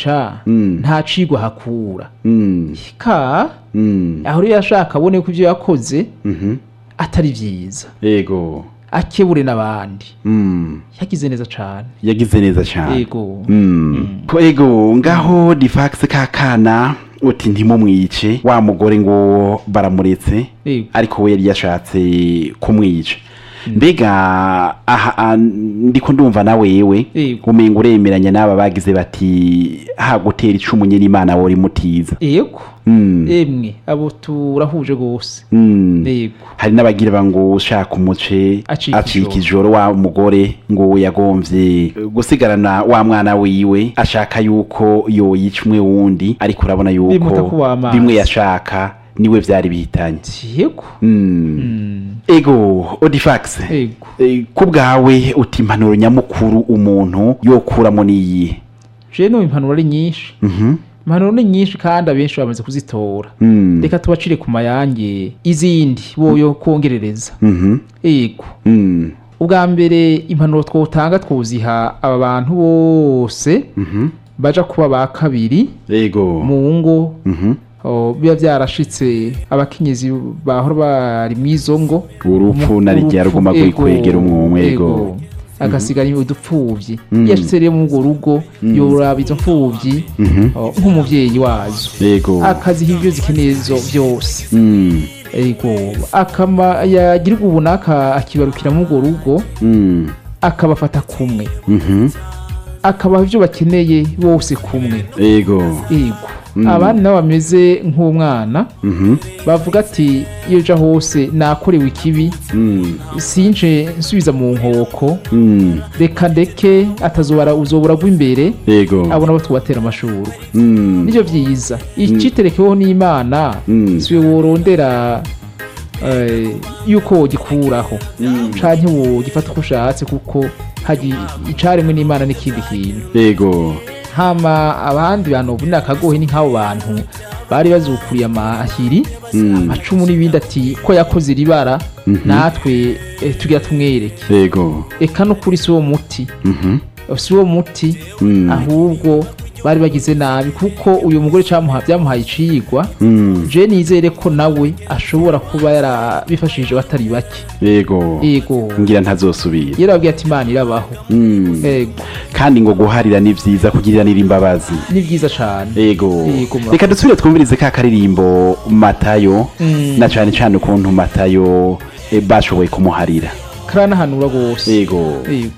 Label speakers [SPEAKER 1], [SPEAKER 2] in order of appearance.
[SPEAKER 1] kumwica
[SPEAKER 2] Mm.
[SPEAKER 1] nta cigwa hakura
[SPEAKER 2] Mm.
[SPEAKER 1] ka
[SPEAKER 2] Mm.
[SPEAKER 1] aho rero yashaka abone ko ivyo yakoze
[SPEAKER 2] Mhm.
[SPEAKER 1] atari vyiza
[SPEAKER 2] Ego.
[SPEAKER 1] akebure n'abandi
[SPEAKER 2] Mm.
[SPEAKER 1] yagize neza cane
[SPEAKER 2] Yagize neza cyane.
[SPEAKER 1] ego
[SPEAKER 2] Mm. Ego ngaho difax kakana uti ntimumwice wa mugore ngo baramuretse
[SPEAKER 1] Ego.
[SPEAKER 2] ariko we yari yashatse kumwica mbega aha ah, ndiko ndumva na wewe
[SPEAKER 1] Ego.
[SPEAKER 2] umenga uremeranya n'aba bagize bati ha gutera icumu nyine imana wori mutiza
[SPEAKER 1] ego
[SPEAKER 2] Mm.
[SPEAKER 1] emwe abo turahuje gose
[SPEAKER 2] Mm.
[SPEAKER 1] ego
[SPEAKER 2] hari n'abagira ngo ushaka umuce
[SPEAKER 1] Acika
[SPEAKER 2] acika ijoro wa mugore ngo yagomvye gusigarana wa mwana wiwe ashaka yuko yoyica umwe wundi ariko urabona
[SPEAKER 1] Bimuta
[SPEAKER 2] yuko
[SPEAKER 1] kuba amazi.
[SPEAKER 2] bimwe yashaka niwe vyari bihitanye
[SPEAKER 1] ego
[SPEAKER 2] Mm.
[SPEAKER 1] Mm,
[SPEAKER 2] ego odifax
[SPEAKER 1] ego
[SPEAKER 2] Eh, ku bwawe uti impanuro nyamukuru umuntu yokuramo niyihe
[SPEAKER 1] je no impanuro ari nyinshi
[SPEAKER 2] Mhm.
[SPEAKER 1] impanuro ni nyinshi kandi abenshi bamaze kuzitora
[SPEAKER 2] Mm.
[SPEAKER 1] reka tubacire ku mayange izindi boyo kongerereza
[SPEAKER 2] Mhm.
[SPEAKER 1] ego
[SPEAKER 2] Mm.
[SPEAKER 1] ubwa mbere impanuro twotanga twuziha aba bantu bose
[SPEAKER 2] Mhm.
[SPEAKER 1] baja kuba ba kabiri
[SPEAKER 2] ego
[SPEAKER 1] mu ngo
[SPEAKER 2] Mhm.
[SPEAKER 1] o, biba byarashitse abakenyezi bahora bari mw'izo ngo
[SPEAKER 2] urupfu na rya
[SPEAKER 1] Urupfu,
[SPEAKER 2] ruguma
[SPEAKER 1] ego,
[SPEAKER 2] kwegera umwumwe ego
[SPEAKER 1] agasigara udupfuvyi
[SPEAKER 2] Mm.
[SPEAKER 1] iyo ashitse rero muri urwo rugo yoraba izo mfuvyi
[SPEAKER 2] Mhm.
[SPEAKER 1] o, nk'umuvyeyi wazo
[SPEAKER 2] ego
[SPEAKER 1] akaziha ivyo zikeneye zo vyose
[SPEAKER 2] Mm.
[SPEAKER 1] ego akama yagira ubu naka akibarukira muri urwo rugo
[SPEAKER 2] Mm.
[SPEAKER 1] akabafata kumwe
[SPEAKER 2] Mhm.
[SPEAKER 1] akabaha ivyo bakeneye bose kumwe
[SPEAKER 2] ego
[SPEAKER 1] ego
[SPEAKER 2] Mm.
[SPEAKER 1] abandi nabo bameze nk'umwana
[SPEAKER 2] Mhm.
[SPEAKER 1] bavuga ati iyo uja hose nakorewe ikibi
[SPEAKER 2] Mm.
[SPEAKER 1] sinje nsubiza mu nkoko
[SPEAKER 2] Mm.
[SPEAKER 1] reka ndeke atazobara uzobura imbere
[SPEAKER 2] ego
[SPEAKER 1] abona abo tubatera amashurwe
[SPEAKER 2] Mm.
[SPEAKER 1] nivyo vyiza iciterekeho n'imana
[SPEAKER 2] Mm.
[SPEAKER 1] siwe worondera eh, yuko wogikuraho
[SPEAKER 2] Mm.
[SPEAKER 1] canke wogifata uko ushatse kuko hari icaremwe n'imana n'ikindi kintu
[SPEAKER 2] ego
[SPEAKER 1] hama abandi bantu ubu akagohe ni nk'abo bantu bari bazukuriye amahiri
[SPEAKER 2] Mm.
[SPEAKER 1] amacumu n'ibindi ati ko yakoze iribara natwe eh, tugira tumwereke
[SPEAKER 2] ego
[SPEAKER 1] eka no kuri si wo muti
[SPEAKER 2] Mhm.
[SPEAKER 1] si wo muti
[SPEAKER 2] Mm.
[SPEAKER 1] ahubwo bari bagize nabi kuko uyu mugore camuha byamuhaye icigwa
[SPEAKER 2] Mm.
[SPEAKER 1] je nizere ko nawe ashobora kuba yarabifashije batari bake
[SPEAKER 2] ego
[SPEAKER 1] ego
[SPEAKER 2] ngira ntazosubira
[SPEAKER 1] yarababwiye ati imana irabaho
[SPEAKER 2] Mm.
[SPEAKER 1] ego
[SPEAKER 2] kandi ngo guharira ni vyiza kugiriranira imbabazi
[SPEAKER 1] ni byiza cane
[SPEAKER 2] ego
[SPEAKER 1] Yego, murakoze.
[SPEAKER 2] reka dusubire twumvirize ka karirimbo matayo
[SPEAKER 1] Mm.
[SPEAKER 2] na cane cane ukuntu matayo eh, bashoboye kumuharira
[SPEAKER 1] karanahanura rwose
[SPEAKER 2] ego
[SPEAKER 1] ego